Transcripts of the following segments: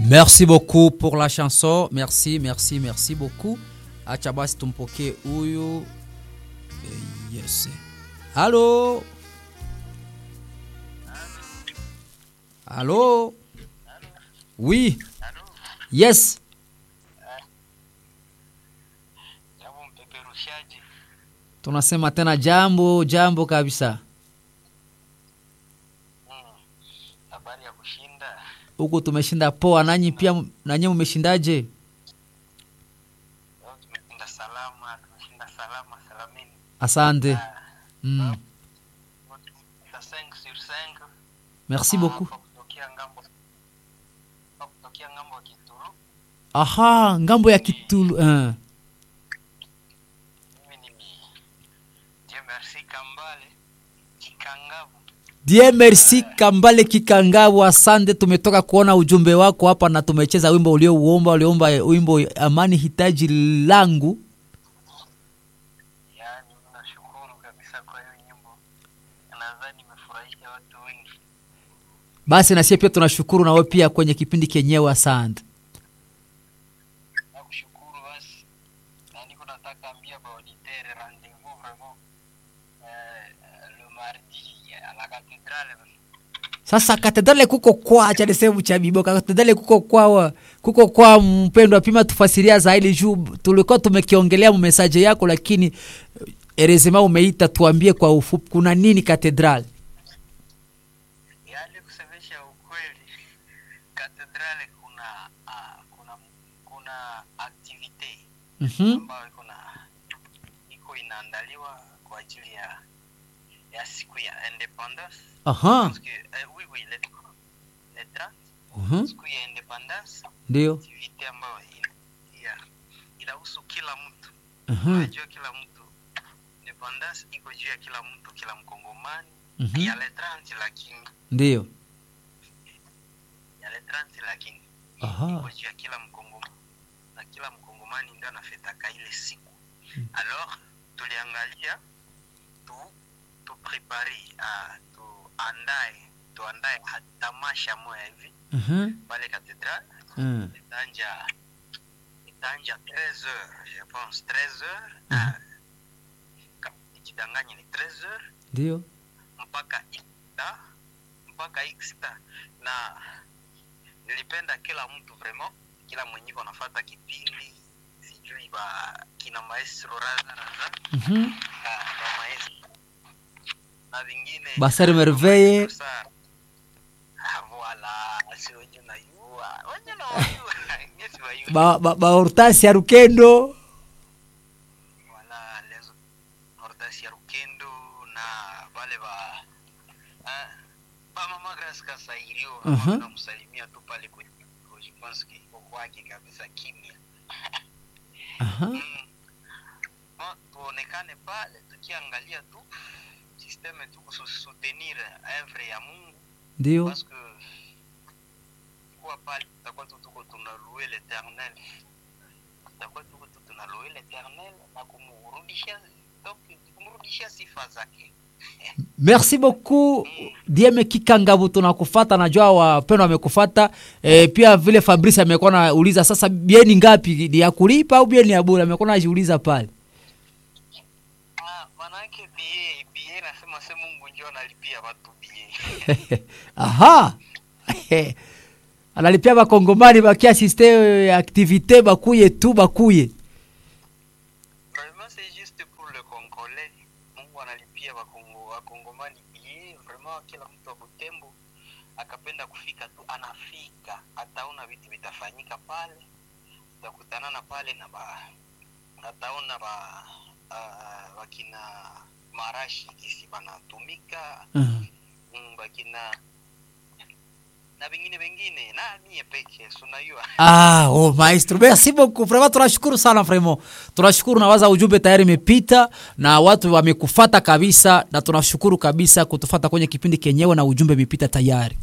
Merci beaucoup pour la chanson. Merci, merci, merci beaucoup. Acha basi tumpokee huyu. Eh, Yes. Halo. Halo. Oui. Yes. Jambo mpeperushaji, Tunasema tena jambo, jambo kabisa. habari ya kushinda. Huku tumeshinda poa, nanyi pia nanyi mmeshindaje? Leo tumeshinda salama, tumeshinda salama salamini. Asante. Mm. Sa 5 sur 5. Merci beaucoup. Kutokea ngambo kwa kutokea ngambo ya Kituru. Aha, ngambo ya Kitulu. Uh. Mimi ni Dieu merci Kambale Kikangavu. Die merci Kambale Kikangabu, asante. Tumetoka kuona ujumbe wako hapa na tumecheza wimbo uliouomba, uliomba wimbo amani hitaji langu. Yaani nashukuru kabisa kwa hiyo nyimbo. Nadhani imefurahisha watu wengi. Basi na sisi pia tunashukuru na wewe pia kwenye kipindi kenyewe, asante. Nakushukuru basi. Na niko nataka ambia ba auditeur rendez-vous vraiment euh, le mardi à la cathédrale. Sasa katedrale kuko kwa cha sehemu cha Bibo, katedrale kuko kwa kuko kwa mpendwa, pima tufasiria zaidi juu tulikuwa tumekiongelea mmesaje yako, lakini erezema umeita, tuambie kwa ufupi kuna nini katedrale? Yaani kusemesha ukweli, katedrale kuna uh, kuna kuna activite Mhm. ambayo iko na iko inaandaliwa kwa ajili ya ya siku ya independence. Aha. Parce que euh, oui oui le le 30 Mhm. siku ya independence Ndio. activite ambayo ina- ya- inahusu kila mtu. Mhm. Unajua kila mtu independence iko juu ya kila mtu, kila mkongomani Mhm. ya le 30 lakini Ndio. ya le 30 lakini Aha. iko juu ya kila mkongomani na kila mkongomani ndio anafetaka ile siku alors tuliangalia tu tuprepare uh, tuandae tuandae ha- tamasha moya hivi Mhm. pale katedral Mm. itanja itanja 13 heures je pense 13 heures Mhm. ah, kama ikidanganya ni 13 heures Ndio. mpaka ista mpaka ista na nilipenda kila mtu vraiment kila mwenye iko nafata kipindi sijui ba kina maestro razaraza Mhm. ah, ba maestro na vingine Basari Merveille. Sa- ah, voilà si wenye unayua wenye unayua ngesi wayua Ba ba, ba Hortense ya Rukendo. wala lezo Hortense ya Rukendo na wale ba ah, ba mama Grace Kasairio Mhm. ambao namsalimia tu pale kwenye je pense que iko kwake kabisa kimya Aha. mm. Bon, tuonekane pale tukiangalia tu systeme tu kusutenir œuvre ya Mungu Ndio. parce que kuwa pale tutakuwa tu tuko tunalouer l'éternel tutakuwa tuko tu tunalouer l'éternel na kumrudishia donc kumrudishia sifa zake Merci beaucoup Dieme Kikangabu, tunakufata. Najua wapendwa wamekufata e, pia vile Fabrice amekuwa nauliza sasa, bieni ngapi ni ya kulipa au bieni ya bure? Amekuwa najiuliza pale. ah manake bie bie nasema se Mungu ndio analipia watu bie Aha, analipia bakongomani bakiasiste activité bakuye tu bakuye. vraiment c'est juste pour le congolais Mungu analipia wakongo wakongomani bie vraiment kila mtu wa Butembo akapenda kufika tu anafika ataona vitu vitafanyika pale tutakutanana pale na ba ataona ba uh, wakina marashi kisi banatumika Mhm. mm, bakina na vingine vingine na mie peke sunayua Ah, oh, maestro, merci beaucoup. Vraiment tunashukuru sana vraiment. Tunashukuru na waza ujumbe tayari imepita na watu wamekufata kabisa na tunashukuru kabisa kutufata kwenye kipindi kenyewe na ujumbe imepita tayari.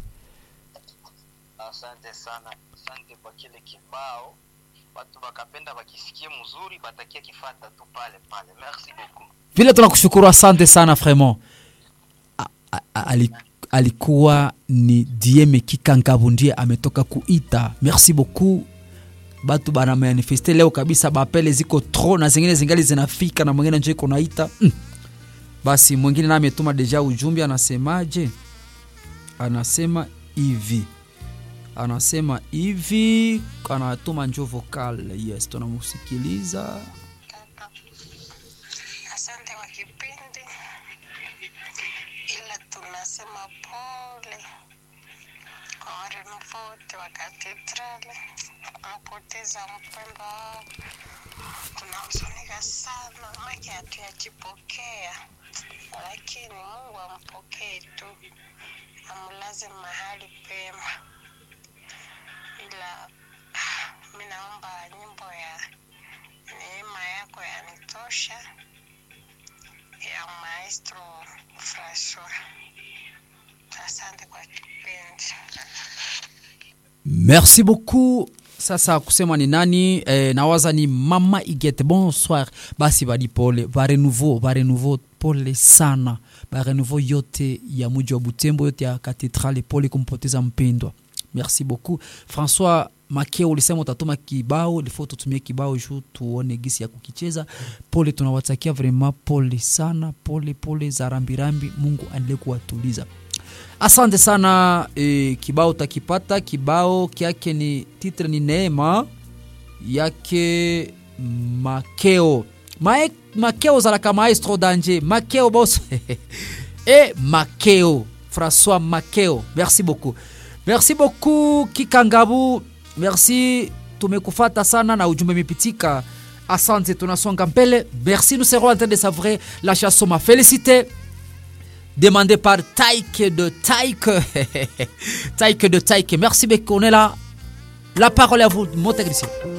asante sana asante kwa kile kibao watu wakapenda wakisikie mzuri batakia kifata tu pale pale merci beaucoup Vile tunakushukuru asante sana vraiment. A- a- ali- alikuwa ni dieme kikangavu ndiye ametoka kuita merci beaucoup batu bana manifeste leo kabisa bapele ziko tro na zingine zingali zinafika na mwingine njo iko naita mm. basi mwingine naye ametuma deja ujumbe anasemaje anasema hivi anasema hivi anatuma njo vocal yes tunamusikiliza Kaka, asante kwa kipindi, ila tunasema pole kwa warembo wote wa katedrali wamepoteza mpendwa wao. Tunahuzunika sana, make hatuyajipokea, lakini Mungu ampokee tu, amlaze mahali pema, ila ah, mi naomba nyimbo ya neema yako yanitosha ya maestro Francois. Asante kwa kipindi. merci beaucoup sasa kusema ni nani eh, nawaza ni mama igete bonsoir basi badi pole barenouveau barenouveau pole sana barenouveau yote ya muji wa butembo yote ya katedrale pole kumpoteza mpendwa merci beaucoup françois makeo ulisema utatuma kibao lifo tutumie kibao juu tuone gisi ya kukicheza pole tunawatakia vraiment pole sana pole pole za rambirambi mungu aendelee kuwatuliza asante sana e, kibao takipata kibao kyake ni titre ni neema yake makeo Mae, makeo ozalaka maestro danje makeo bos e makeo françois makeo merci beaucoup merci beaucoup kikangabu merci tumekufata sana na ujumbe imepitika asante tunasonga mbele merci nous serons en train de savourer la chanson ma félicité demandé par Taïk de Taïk. Taïk de Taïk. Merci beaucoup. On est là. La parole est à vous, mon technicien.